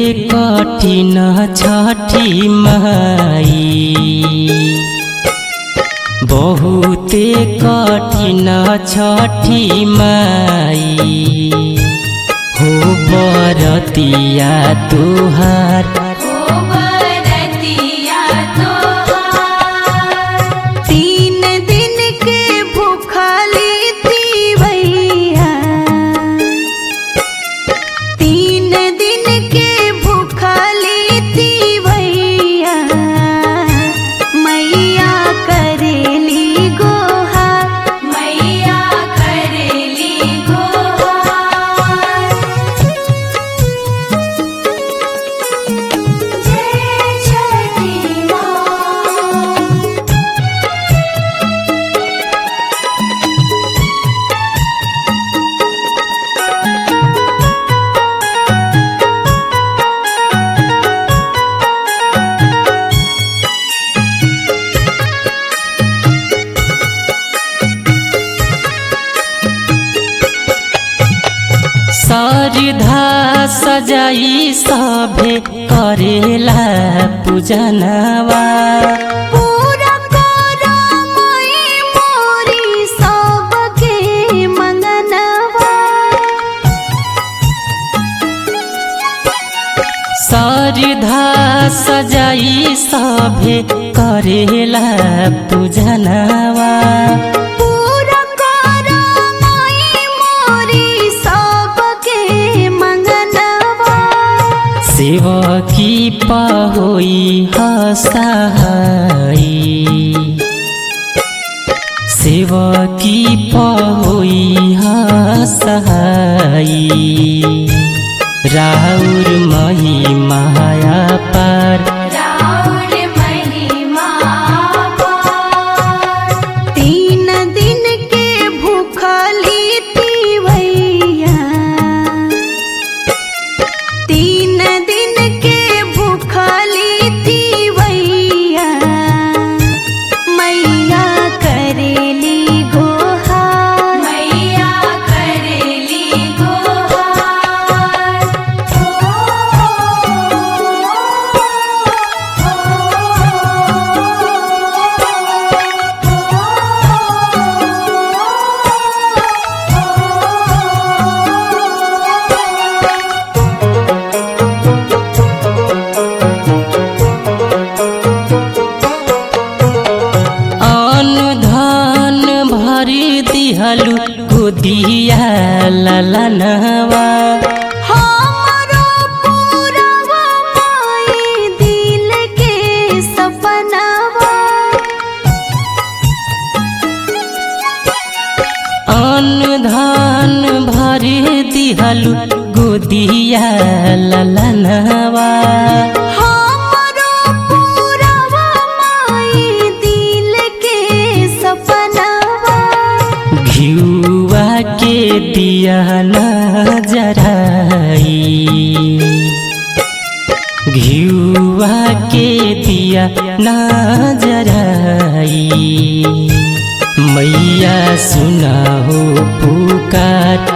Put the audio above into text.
कठिन छठी माई बहुते कठिन छठी माई हो बरतिया तुहार ओ बरतिया तोहार तीन दिन के भूखली तीवैया तीन दिन के भूखली तीवैया मैया करेली गोहा मैया करेली गोहा जय छठी माँ सरधा सजाई सभे करेला पूजनवा पूरा करा माई मोरी सबके मंगनवा सरधा सजाई सभे करेला पूजनवा पूरा करा माई मोरी सबके मंगनवा शिव की पहोई हसहाई शिव की पहोई हसहाई राउर मही माया पार राउर महिमा पार। तीन दिन के भूखली तीवैया तीन दिन के भूखली तीवैया मैया करेली गोहा मैया करेली अन्न धन भरी दिहलु गोदिया ललनवा हमारो पूरवा माई दिल के सपनावा अन्न धन भरी दिहलु गोदिया ललनवा हमारो पूरवा माई दिल के सपनावा घिउवा के दिया न जराई घिउवा के दिया न जराई मैया सुना हो पुकार